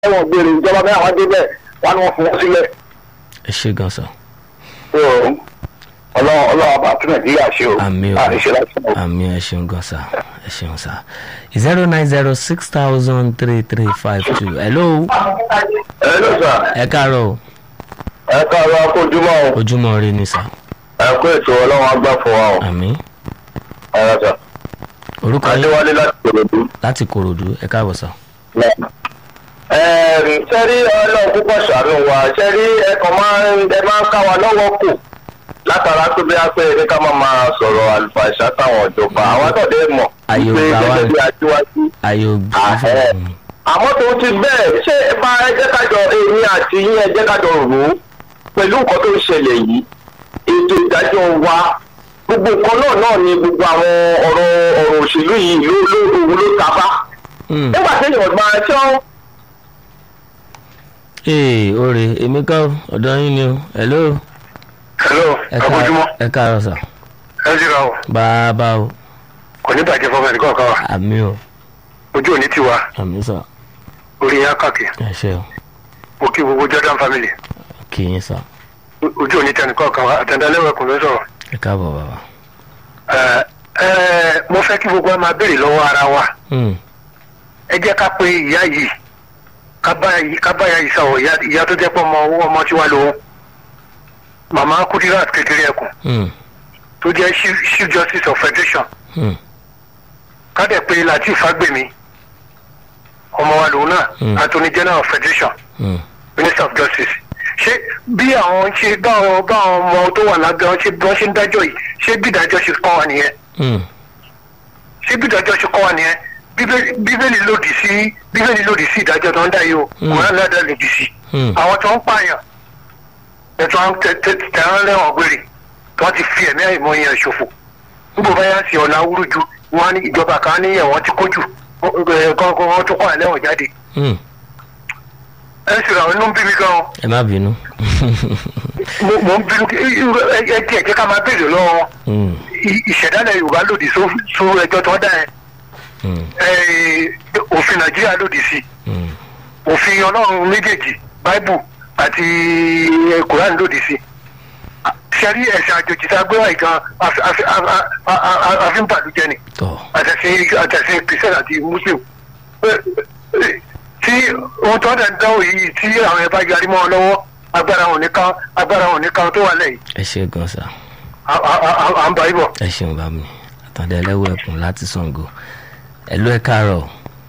ẹ̀wọ̀n gbére ìjọba mẹ́rin àwọn débẹ̀ wọn ni wọ́n fún wọn sílẹ̀ ẹ ṣe gan sa So, ọlọ́run ọlọ́run àbá tún nàìjíríà ṣe o àmì o àní ṣe láti sọ. àmì ẹ ṣeun gan sa ẹ ṣeun sa zero nine zero six thousand three three five two hello ẹ ló sà ẹ káàárọ̀ o ẹ káàárọ̀ akójúmọ́ o ojúmọ́ ire ni sa ẹ kó ètò ọlọ́run agbá fún wa o àmì ẹ rà sà orúkọ yín adéwálé láti kòròdú. láti korodu ẹ káàbọ̀ sa sẹ́rí ọlọ́run púpọ̀ ṣàánú wa sẹ́rí ẹ̀kan máa ń ẹ máa ń ká wa lọ́wọ́ kù látara tó bí a pé ní ká máa máa sọ̀rọ̀ àlùfàìṣà táwọn ìjọba àwọn àtọ̀dé mọ̀ Ayé pé ògbà wa gẹ́gẹ́ ni. bí aṣíwájú. ayé ògbó Àhẹ́. àmọ́ tó ti bẹ́ẹ̀ ṣé ẹ bá ẹ jẹ́ kájọ èmi àti yín ẹ jẹ́ kájọ rò ó pẹ̀lú nǹkan tó ń ṣẹlẹ̀ yìí ètò ìdájọ́ wa gbogbo nǹkan náà náà ni gbogbo àwọn ọ̀rọ̀ ọ̀rọ̀ òṣèlú yìí ló ló òun ló ta bá nígbà tí èèyàn máa tí wọ́n ee ore èmi kọ́ ọ̀dọ́ yín ni o hello hello ẹ káàárọ̀ ẹ káàárọ̀ sa ẹ jìra o bàbá o kò ní bàjẹ́ fọmọ ẹnìkan kan wa àmì o ojú òní tiwa àmì sa orí yẹn kàkì ẹ ṣe o mo kí gbogbo jordan family kì í sa ojú òní tẹnìkan kan wa àtẹndálẹ́wẹ̀kùn ló sọ̀rọ̀ ẹ káàbọ̀ bàbá ẹ ẹ mo fẹ́ kí gbogbo wa máa béèrè lọ́wọ́ ara wa Hmm, ẹ jẹ́ ká pé ìyá yìí ká bá yìí ká bá ìyá yìí sọ̀rọ̀ ìyá ìyá tó jẹ́ pé ọmọ owó ọmọ tiwa lòun màmá kudirat kékeré ẹkùn hmm, tó jẹ́ chief chief justice of federation hmm, ká dẹ̀ pé latif fagbemi ọmọ wa lòun náà Mm. attorney general of federation hmm. minister of justice ṣé bí àwọn ṣe báwọn báwọn ọmọ tó wà lábẹ́ wọn ṣe bí wọ́n ṣe ń dájọ́ yìí ṣé bí ìdájọ́ ṣe kọ́ wa nìyẹn Hmm, ṣé bí ìdájọ́ ṣe kọ́ wa nìyẹn Bíbélì- bíbélì lòdì sí bíbélì lòdì sí ìdájọ́ tó ń dá yìí o Mm. kòrán náà dá lòdì sí hmm. àwọn tó ń pààyàn ẹ̀tọ́ àwọn tẹ̀rán lẹ́wọ̀n gbére tí wọ́n ti fi ẹ̀mí àìmọ̀ yẹn ṣòfò níbo bá yá sí ọ̀nà awúrúju wọn á ní ìjọba kan ní ẹ̀wọ̀n ti kójú kọ́kọ́ wọn tún kọ́ àlẹ́wọ̀n jáde Hmm. ẹ sì rà wọn inú ń bí mi gan o ẹ má bínú mo mo ń bínú ẹ ẹ díẹ̀ jẹ́ ká máa béèrè lọ́wọ́ wọn Hmm, I- ìṣẹ̀dálẹ̀ yorùbá lòdì só- só ẹjọ́ tó dá ẹ hmm, ẹ, òfin nàìjíríà lòdì sí hmm. òfin ọlọ́run méjèèjì báíbù àti kùránì lòdì sí sẹ́rí ẹ̀sìn àjòjì tá a gbé wáyé gan àfi- àfi- a- a- a- a- àfi ń bàlújẹ́ ni tọ́ àtẹ̀sìn àtẹ̀sìn kìrìsìtẹ́nì àti muslim Ẹ- ẹ- tí ohun tó ń dẹ̀ ń dánwò yìí tí àwọn ẹ̀ bá yarí mọ́ ọ lọ́wọ́ agbára wọn nìkan agbára wọn nìkan tó wà lẹ́yìn ẹ ṣe gan sa à à- à- à ń bá yí bọ̀. ẹ ṣeun bá mi àtàndá ẹlẹ́wọ̀ ẹkùn láti Ṣàngó ẹ ló ẹ káàárọ̀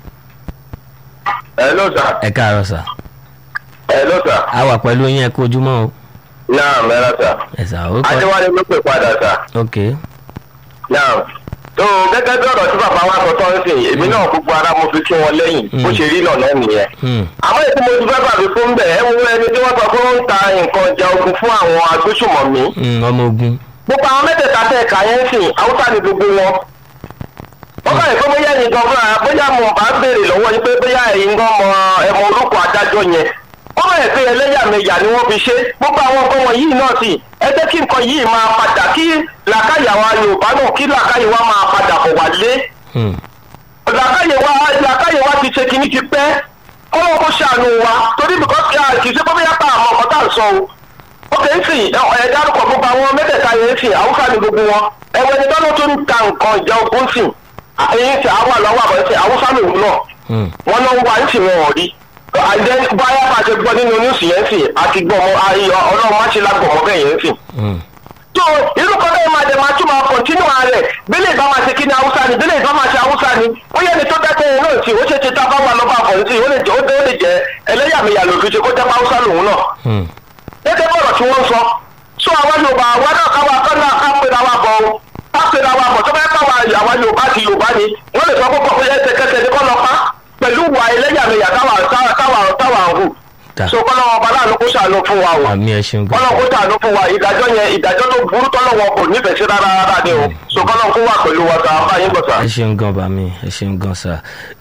ẹ ló sà ẹ káàárọ̀ sa ẹ ló sà a wà pẹ̀lú yín ẹ kú ojúmọ́ o náà mẹ́ra sà ẹ sà ó kọ́ adéwálé ló pè padà sà ok náà tó gẹ́gẹ́ bí ọ̀rọ̀ tí bàbá wa sọ tọ́ ń sìn èmi náà gbogbo ara mo fi kí wọn lẹ́yìn bó ṣe rí náà náà nìyẹn. Hmm, àmọ́ èyí tí mo ti fẹ́ bàbí fún bẹ̀ ẹ́ wo ẹni tí wọ́n sọ pé ó ń ta nǹkan ìjà ogun fún àwọn agbésùmọ̀mí. hmm, ọmọ ogun gbogbo àwọn mẹ́tẹ̀ẹ̀ta tẹ̀ ẹ̀ka yẹn ń sìn haúsá ni gbogbo wọn. wọ́n bá yẹ pé bóyá ẹ̀yin gan fúnra bóyá mo bá béèrè lọ́wọ́ yín pé bóyá ẹ̀yin gan mọ ẹ̀mọ orúkọ adájọ́ yẹn. wọ́n bá yẹ pé ẹlẹ́yàmẹ̀yà ni wọ́n fi ṣe gbogbo àwọn nǹkan wọ̀nyí náà sì ẹ jẹ́ kí nǹkan yìí máa padà kí làákàyà wa Yorùbá náà kí làákàyè wa máa padà bọ̀ wálé Hmm, làkàyè wa làkàyè wa ti ṣe kìíní ti pẹ́ kọ́wọ́ kó ṣàánú wa torí bìkọ́ kì í ṣe kó bóyá pa àmọ́ ọ̀kọ́ tá à ń sọ o. ó kè é sìn ẹ̀ dárúkọ gbogbo àwọn mẹ́tẹ̀ẹ̀ta yẹn sìn haúsá ni gbogbo wọn ẹ̀wọ̀n ẹni tọ́lọ́ tó ń ta nǹkan ìjà ogun sìn èyí sìn àwọn àlọ́wọ́ àbọ̀ sìn haúsá lòun náà hmm, wọn náà ń wá ń sìn wọn ò rí àìjẹ́ báyà bá ṣe gbọ́ nínú níwùsì yẹn sìn àti gbọmọ ayọ̀ ọlọ́run má ṣe lágbọ̀mọ bẹ́ẹ̀ yẹn sìn hmm. tó irú kan bẹ́ẹ̀ máa dẹ̀ máa tún máa kọ̀ntínú rẹ̀ bílẹ̀ ìbá máa ṣe kí ni haúsá ni bílẹ̀ ìbá máa ṣe haúsá ni ó yẹ ni tó dákẹ́ yẹn náà sí ó ṣe ṣe tá a bá wà lọ́ba àbọ̀ sí ó lè jẹ́ ó dé ó lè jẹ́ ẹlẹ́yàmẹ̀yà lòdì ṣe kó jẹ́ pé haúsá lòun náà Hmm. gẹ́gẹ́ bọ̀rọ̀ tí wọ́n ń sọ sọ àwọn yorùbá àwa náà káwa kọ́ náà ká pera wa bọ̀ o ká pera wa bọ̀ tó bá káwa àwa yorùbá ti yorùbá ni wọ́n lè sọ pé kọ́kọ́ yẹn ṣẹkẹsẹ ní kọ́ lọ pa pẹ̀lú wà ẹlẹ́yàmẹ̀yà táwa táwa táwa táwa ń hù Ta. so kọ́ lọ́wọ́ ọba láàánú kó ṣàánú fún wa o àmì ẹ ṣeun gan kọ́lọ́n kó tàánú fún wa ìdájọ́ yẹn ìdájọ́ tó burú tọ́lọ́wọ́ kò nífẹ̀ẹ́ sí rárá rárá ni o so kọ́lọ́n kó wà pẹ̀lú wa sàá báyìí bọ̀ sà. ẹ ṣeun gan bá mi ẹ ṣeun gan sa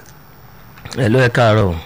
ẹ ló ẹ káàárọ̀ o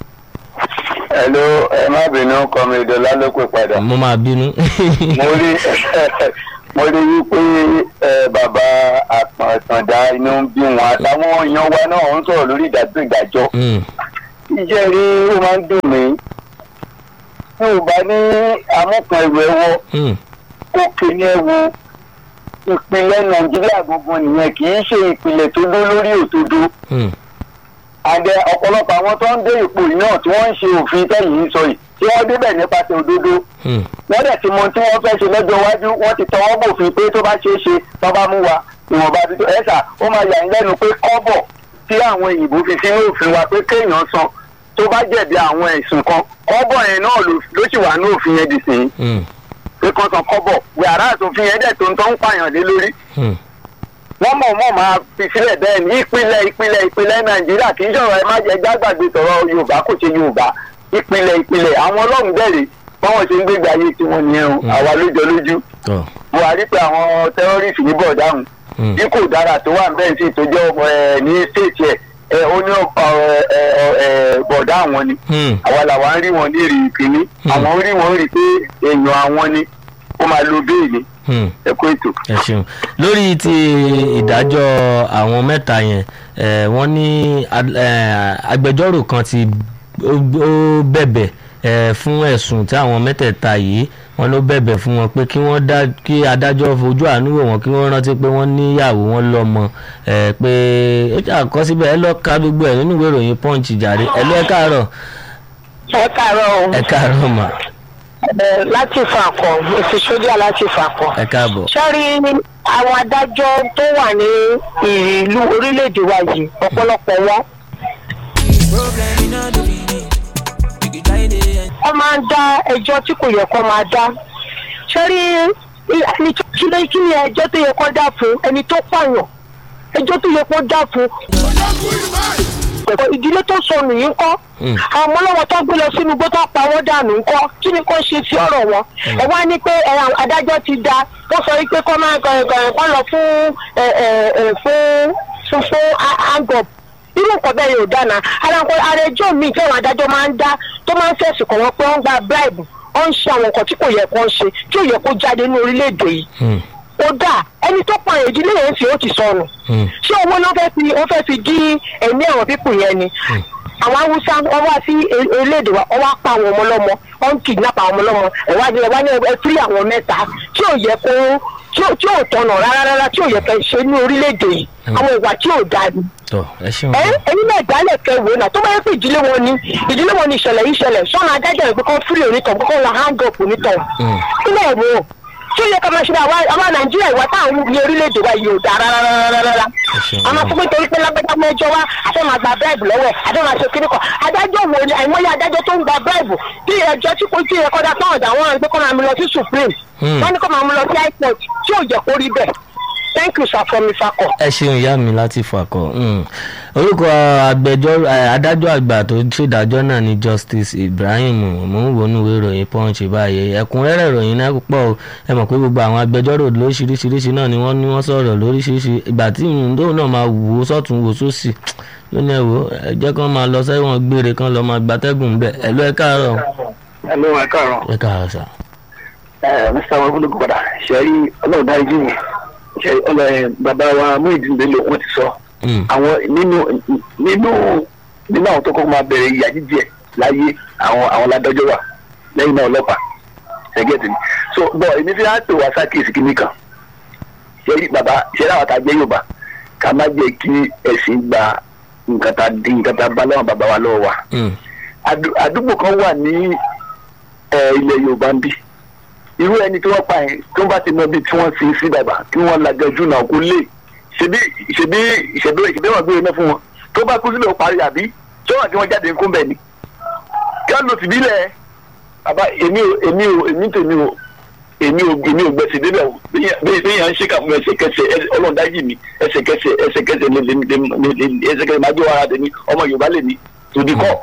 Hello, ẹ má bínú kọ́mi ìdọ́lá ló pè padà. mo máa bínú mo rí mo rí wípé ẹ, bàbá àpọ̀ǹtàndá inú ń bí wọn àtàwọn èèyàn wa náà ń sọ̀rọ̀ lórí ìdájọ́ ìdájọ́ Hmm, iṣẹ́ rí ó máa ń dùn mí tí ò bá ní amúkan ẹ̀rọ ẹ̀wọ̀ Hmm, òkè ní ẹ̀wọ̀ ìpínlẹ̀ nàìjíríà gbogbo nìyẹn kì í ṣe ìpìlẹ̀ tó dó lórí òdodo hmm, àdẹ ọ̀pọ̀lọpọ̀ àwọn tó ń dé ipò yìí náà tí wọ́n ń ṣe òfin tẹ̀yìn sọ yìí tí wọ́n débẹ̀ nípasẹ̀ òdodo hmm, wọ́n dẹ̀ ti mọ tí wọ́n fẹ́ ṣe lọ́jọ́ iwájú wọ́n ti tọwọ́ bòfin pé tó bá ṣeé ṣe tó bá mú wa ìwọ̀nba tuntun ẹ̀sà ó máa yà ń lẹ́nu pé kọ́bọ̀ tí àwọn òyìnbó fi sínú òfin wa pé kéèyàn san tó bá jẹ̀bi àwọn ẹ̀sùn kan kọ́bọ̀ yẹn náà ló ló sì wà ní òfin yẹn dì sí hmm, pé kan san kọ́bọ̀ wàrà àtòfin yẹn dẹ̀ tó ń tọ́ ń pààyàn lé lórí hmm. wọ́n mọ̀ mọ̀ máa fi sílẹ̀ bẹ́ẹ̀ ní ìpínlẹ̀ ìpínlẹ̀ ìpínlẹ̀ nàìjíríà kì í sọ̀rọ̀ ẹ má jẹ́ jágbàgbé tọ̀rọ̀ yorùbá kò ṣe yorùbá ìpínlẹ̀ ìpínlẹ̀ àwọn ọlọ́run bẹ̀rẹ̀ báwọn ṣe ń gbégbé ayé tiwọn nìyẹn o àwa lójọ lójú tọ́ buhari pé àwọn tẹ́rọ́rìsì ní bọ̀dáhùn hmm, bí kò dára tó wà bẹ́ẹ̀ sí tó jẹ́ ọmọ ẹ̀ ní stéètì ẹ̀ ẹ̀ ó ní bọ̀dá àwọn ni hmm. àwa làwa ń rí wọn ní èrè ìpínní àwọn ń rí wọn rí pé èèyàn àwọn ni ó máa lo béèlì Hmm. ẹ̀kọ́ ètò. ẹ ṣeun lórí ti ìdájọ́ àwọn mẹ́ta yẹn eh, wọ́n ní ad- eh, agbẹjọ́rò kan ti ó ó bẹ̀bẹ̀ eh, fún ẹ̀sùn tí àwọn mẹ́tẹ̀ẹ̀ta yìí wọ́n ló bẹ̀bẹ̀ fún wọn pé kí wọ́n dá kí adájọ́ fojú àánú wò wọ́n kí wọ́n rántí pé wọ́n níyàwó wọn lọ́mọ eh, pé ó jà kọ́ síbẹ̀ ẹ lọ́ọ́ ka gbogbo ẹ̀ nínú ìwé ìròyìn punch jàre ẹ lọ́ ẹ káàárọ̀ ẹ káàárọ̀ o ẹ káàárọ̀ mà ẹ láti fàkọ èsì sójà láti fàkọ. ẹ káàbọ̀ sẹ́rí àwọn adájọ́ tó wà ní ìlú orílẹ̀-èdè wa yìí ọ̀pọ̀lọpọ̀ wọn. wọ́n máa ń dá ẹjọ́ tí kò yẹ kó máa dá. sẹ́rí ẹni tó kí ló kí ni ẹjọ́ tó yẹ kó dá fún ẹni tó pààyàn ẹjọ́ tó yẹ kó dá fún. ìdílé tó sọnù yìí ń kọ́ Hmm. àwọn ọmọlọ́wọ́ tó gbé lọ sínú igbó tó pa wọ́n dànú ńkọ́ kí ni kò ṣe sí ọ̀rọ̀ wọn. ẹ wá ní pé ẹ, àwọn adájọ́ ti da wọ́n sọ wípé kọ́ máa kọ́ kọ́ lọ fún ẹ, ẹ, ẹ, fún fún fún angop irú nǹkan bẹ́ẹ̀ yóò dáná ara nǹkan ara ẹjọ́ mi tí àwọn adájọ́ máa ń dá tó máa ń fẹ̀sùn kàn wọ́n pé wọ́n gba bribe wọ́n ń ṣe àwọn nǹkan tí kò yẹ kó ń ṣe tí ò yẹ kó jáde ní orílẹ̀-èdè yìí Hmm, ó dà ẹni tó pa ìdílé yẹn fi ó ti sọnù hmm, ṣé owó ló fẹ́ fi ó fẹ́ fi dí ẹ̀mí àwọn pípù yẹn ni àwọn haúsá wọn wá sí e- orílẹ̀-èdè wa wọn wá pa àwọn ọmọ lọ́mọ wọn ń kidnap àwọn ọmọ lọ́mọ ẹ̀wá ni ẹ̀wá ni ẹ fírí àwọn mẹ́ta tí ò yẹ kó tí ò tí ò tọ̀nà rárá rárá tí ò yẹ kẹ́ ṣe ní orílẹ̀-èdè yìí àwọn ìwà tí ò dáa ni tọ́ ẹ ṣeun ẹ ẹni náà dálẹ̀ kẹ wò náà tó bá yẹ pé ìdílé wọn ni ìdílé wọn ni ìṣẹ̀lẹ̀ yìí ṣẹlẹ̀ sọ́nà adájọ́ rẹ̀ pé kọ́ fúri onítọ̀ pé kọ́ la hang up onítọ̀ Hmm. sílẹ̀ wò ó tí ó yẹ ká máa ṣe àwa àwa nàìjíríà ìwà táwọn ní orílẹ̀-èdè wa yìí ò dáa rárá ṣeun. a máa sọ pé torí pé lágbẹ́jà mẹ́jọ wa àti máa gba bíráìbù lọ́wọ́ àti máa ṣe kíní kan adájọ́ wo ni àìmọye adájọ́ tó ń gba bíráìbù tí ẹjọ́ tí kò tí ẹ kọ́dá táwọn ọ̀dà wọn gbé kọ́ máa mú lọ sí supreme Hmm. wọ́n ní kọ́ máa mú lọ sí high court tí ò jẹ́ kó rí bẹ́ẹ̀ thank you sir from ifakọ. ẹ ṣeun ìyá mi láti fàkọ um, orúkọ agbẹjọ́rò eh, adájọ́ àgbà tó ṣèdájọ́ náà ni justice ibrahim mò ń wọnú ìwé ìròyìn punch báyìí ẹ̀kúnrẹ́rẹ́ ìròyìn náà pọ̀ o ẹ mọ̀ pé gbogbo àwọn agbẹjọ́rò lóríṣiríṣiríṣi náà ni wọ́n ní wọ́n sọ̀rọ̀ lóríṣiríṣi ìgbà tí ìrùndó náà máa wò ó sọ́tún wò sósì ló ní ẹ wò ó, ẹ jẹ́ kán máa lọ sẹ́wọ̀n gbére kán lọ máa gbatẹ́gùn bẹ́ẹ̀ ẹ ló ẹ káàárọ̀ ẹ ló ẹ káàárọ̀. ẹ káàárọ̀ sà. ẹ mr wabulugu padà ṣẹ́rí ọlọ́run dájú yìí ṣẹ́rí ọlọ́run bàbá wa Muyideen Bello wọ́n ti sọ Mm, àwọn nínú nínú nínú àwọn tó kọ́kọ́ máa bẹ̀rẹ̀ ìyà jíjẹ láyé àwọn àwọn ládájọ́ wà lẹ́yìn náà ọlọ́pàá ṣẹ́gẹ́tì ni so bọ́ èmi fi á pè wá sákèsì kìíní kan ṣẹ́rí bàbá ṣẹ́rí àwọn àtàgbẹ́ Yorùbá ká má jẹ́ kí ẹ̀sìn gba nǹkan tá dín nǹkan tá bá lọ́wọ́ bàbá wa lọ́wọ́ wa mm, Àdú- àdúgbò kan wà ní ẹ, ilẹ̀ Yorùbá ń bí irú ẹni tí wọ́n pa yẹn tó bá ti mọ ibi tí wọ́n sin sí bàbá kí wọ́n lagẹjú náà kó lè ṣebí ṣebí ṣebí ṣebí wọn gbé iná fún wọn tó bá kú sílẹ̀ ó parí àbí tí wọ́n àti wọn jáde ńkún bẹ̀ ni kí wọ́n lò sí bílẹ̀ bàbá èmi ò èmi ò èmi tèmi ò èmi ò èmi ò gbèsè débẹ̀ o bí bí yàn ń ṣèkà fún ẹsẹ̀kẹsẹ̀ ẹ- Ọlọ́run dájì mi ẹsẹ̀kẹsẹ̀ ẹsẹ̀kẹsẹ̀ lè lè lè lè ẹsẹ̀kẹsẹ̀ máa jó ara tèmi ọmọ Yorùbá lè mi tòdì kọ́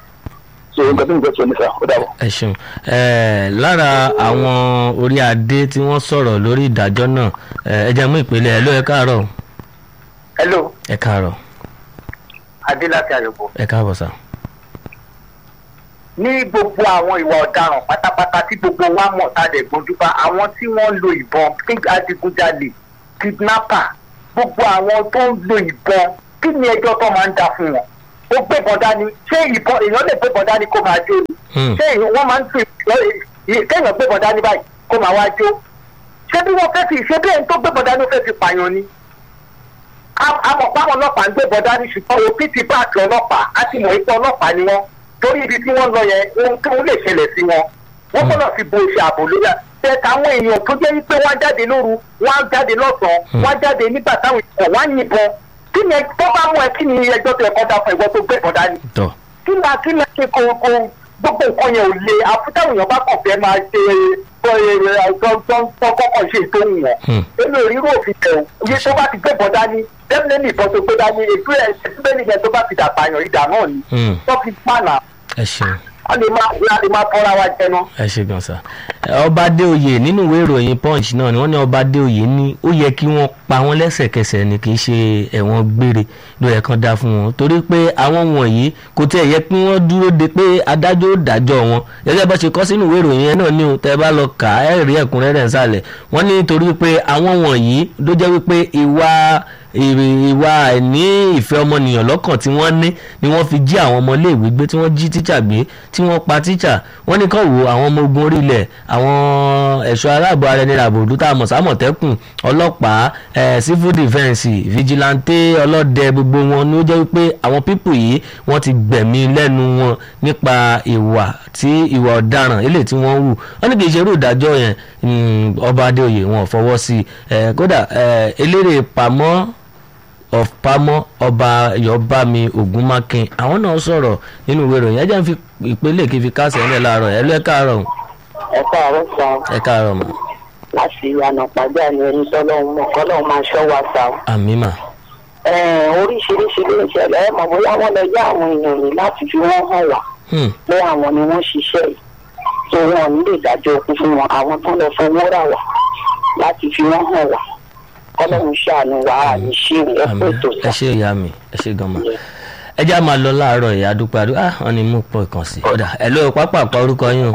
so nǹkan tó ń gbẹ sọ nípa ó dàbọ̀. ẹ ṣeun ẹ lára àwọn orí adé tí wọ́n sọ̀rọ̀ lórí ìdájọ́ náà ẹ ẹ jẹ́ mú ìpele ẹ ló ẹ káàárọ̀ hello ẹ káàárọ̀ adé láti àyọ̀bọ̀. ẹ káàbọ̀ sà. ní gbogbo àwọn ìwà ọ̀daràn pátápátá tí gbogbo wa mọ̀ tá a dẹ̀ gbójúbá àwọn tí wọ́n ń lo ìbọn kí adigunjalè kidnapper gbogbo àwọn tó ń lo ìbọn kí ni ẹjọ́ tó máa ń dá fún wọn ó gbé bọ̀dá ni ṣé ìbọn èèyàn lè gbé bọ̀dá ni kó máa jó ni Hmm. ṣé èèyàn- wọ́n máa ń tún ìbọn kéèyàn gbé bọ̀dá ní báyìí kó máa wá jó ṣé bí wọ́n fẹ́ fi ṣé bí ẹni tó gbé bọ̀dá ni ó fẹ́ fi pààyàn ni amọ̀pá ọlọ́pàá ń gbé bọ̀dá ní ṣùgbọ́n òfin ti bá àti ọlọ́pàá á ti mọ̀ ipò ọlọ́pàá ni wọ́n torí ibi tí wọ́n lọ yẹn ohun tó lè ṣẹlẹ̀ sí wọn wọ́n gbọ́dọ̀ fi bo iṣẹ́ ààbò lóyà tẹ táwọn èèyàn tó jẹ́ wípé wọ́n á jáde lóru wọ́n á jáde lọ́sàn-án wọ́n á jáde nígbà táwọn èèyàn wọ́n á yìnbọn kí ni ẹ- tó bá mú ẹ kí ni ẹjọ́ tó ẹ̀kọ́ dá fún ẹ̀gbọ́n tó gbé bọ̀dá ni tọ́ kí ni kí ni ṣe kó kó gbogbo nǹkan yẹn ò le àfúntàwọn èèyàn bá kàn fẹ́ máa ṣe kọ́kọ́ ṣe tó ń wọ̀n Hmm. èmi ò rí irú òfin tẹ̀ o iye tó bá ti gbé bọ́ dání definitely ìbọn tó gbé dání ètò ẹ̀ ẹ̀sìnbẹ́ni yẹn tó bá fi dà pààyàn ìdá náà ni Hmm. tó fi pààlà ẹ ṣeun. a lè máa a lè máa tọ́ra wa jẹnu. ẹ ṣe gan sa ọba adéoyè nínú ìwé ìròyìn punch náà ni wọ́n ní ọba adéoyè ní ó yẹ kí wọ́n pa wọ́n lẹ́sẹ̀kẹsẹ̀ ni kì í ṣe ẹ̀wọ̀n gbére ló yẹ kán dá fún wọn torí pé àwọn wọ̀nyí kò tẹ̀ yẹ kí wọ́n dúró de pé adájọ́ ó dájọ́ wọn gẹ́gẹ́ bá ṣe kọ sínú ìwé ìròyìn yẹn náà ní o tẹ́ bá lọ kà á ẹ rí ẹ̀kúnrẹ́rẹ́ nsàlẹ̀ wọ́n ní torí pé àwọn wọ̀nyí ló jẹ́ wípé ìwà ìrì- ìwà àìní ìfẹ́ ọmọnìyàn lọ́kàn tí wọ́n ní ni wọ́n fi jí àwọn ọmọléèwé gbé tí wọ́n jí tíṣà gbé tí wọ́n pa tíṣà wọ́n ní kàn wo àwọn ọmọ ogun orílẹ̀ àwọn ẹ̀ṣọ́ aláàbò ara ẹni ràbòdú tá a mọ̀ sámọ̀tẹ́kùn ọlọ́pàá eh, civil defence vigilante ọlọ́dẹ gbogbo wọn ni ó jẹ́ wípé àwọn pípù yìí wọ́n ti gbẹ̀mí lẹ́nu wọn nípa ìwà tí ìwà ọ̀daràn eléyìí tí wọ́n hù wọ́n ní kì í ṣe irú ìdájọ́ yẹn mm, ọba adéoyè wọn ò fọwọ́ sí i Eh, kódà eh, eléré pamọ́ of pamọ́ ọba yọbami ogunmakin àwọn náà sọ̀rọ̀ nínú ìwé ìròyìn ẹjẹ́ ń fi ìpínlẹ̀ kí n fi kásẹ̀ ẹ̀ láàárọ̀ ẹ̀ ló ẹ̀ káàárọ̀ ẹ káàárọ̀ sá ẹ̀ káàárọ̀ mọ́ láti ìyànà pàdé àní ẹni tọ́lọ́hún mọ̀ kọ́lọ́hún máa ṣọ́ wa sá. àmì mà Ẹ̀ẹ́n, oríṣiríṣi ló ń ṣẹlẹ̀ ẹ mọ̀ bóyá wọ́n lọ yá àwọn èèyàn ní láti fi wọ́n hàn wá Hmm, pé àwọn ni wọ́n ṣiṣẹ́ yìí tó wọn ò ní lè dájọ́ òkú fún wọn àwọn tó lọ fowó rà wá láti fi wọ́n hàn wá kọ́lọ́hún ṣàánú wa àní ṣe ẹ àmì pé tó ẹ sá. ṣe ìyá mi ẹ ṣe gan ma ẹ já máa lọ láàárọ̀ ìyá dúpẹ́ àdúrà ah wọ́n ní mú pọ̀ ìkàn sí ọ̀dà ẹ̀ ló pápá àpá orúkọ yín o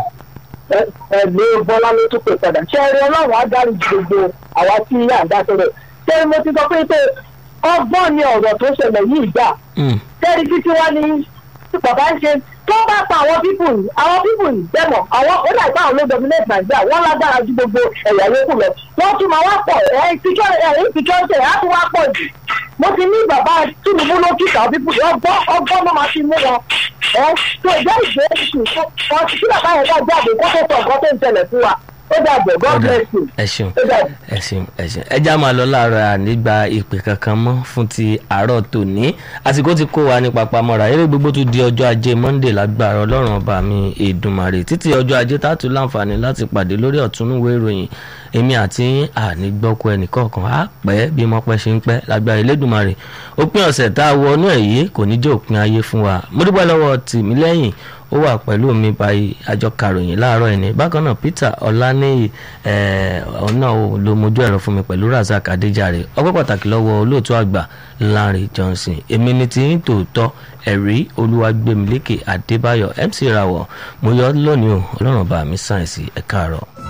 ẹgbẹ́ bọ́lá ló tún pè padà ṣé ẹni ọlọ́run á dárí ju gbogbo àwa tí yà ń dá sọ́rọ̀ ṣé mo ti sọ pé pé ọgbọ́n ni ọ̀rọ̀ tó ṣẹlẹ̀ yìí gbà Hmm, tẹ́rí títí wá ní bàbá ń ṣe tó bá pa àwọn pípù yìí àwọn pípù yìí dẹ́mọ̀ àwọn ó dà gbà àwọn ló dominate nàìjíríà wọ́n lágbára ju gbogbo ẹ̀yà yòókù lọ wọ́n tún máa wá pọ̀ ẹ̀ security ẹ̀ á tún wá pọ̀ jù mo ti ní bàbá tinubu ló kíkà àwọn pípù yìí ọgbọ́n ọgbọ́n ló máa fi mú wọn ẹ̀ tó ìjẹ́ ìgbé ìsìn kan kí bàbá yẹn ká jáde kó tó sọ nǹkan tó ń ṣẹlẹ̀ fún wa ó dàgbẹ̀ god ọ̀dà bless you ẹ ṣeun ó dàgbẹ̀. ẹ ṣeun ẹ ṣeun ẹ já máa lọ láàárọ̀ ànígbà ìpè kankan mọ́ fún ti àárọ̀ tòní àsìkò ti kó wa ní papamọ́ra eré gbogbo tún di ọjọ́ ajé monday lágbára ọlọ́run ọba mi èdùmàrè títí ọjọ́ ajé tààtù láǹfààní láti pàdé lórí ọ̀túnúwé ìròyìn èmi àti yín ànígbọ́kọ ẹnìkọ̀ọ̀kan á pẹ́ bí mo pẹ́ ṣe ń pẹ́ lágbára elédùnmarè òpin ọ̀sẹ̀ tá a wọnú ẹ̀ yìí kò ní jẹ́ òpin ayé fún wa mo dúpẹ́ lọ́wọ́ tìmílẹ́yìn ó wà pẹ̀lú mi báyìí àjọ karòyìn láàárọ̀ ẹni bákan náà peter ọláníyì ọ̀nà ló mojú ẹ̀rọ fún mi pẹ̀lú razak adéjàre ọpẹ́ pàtàkì lọ́wọ́ olóòtú àgbà lanre johnson èmi ni ti ń tòótọ́ ẹ̀rí olúwàgbẹ̀mílẹ́kẹ̀ adébáyọ̀ mc rawọ̀ mo yọ lónìí o ọlọ́run bá mi sáyẹ̀nsì ẹ̀ka àárọ̀.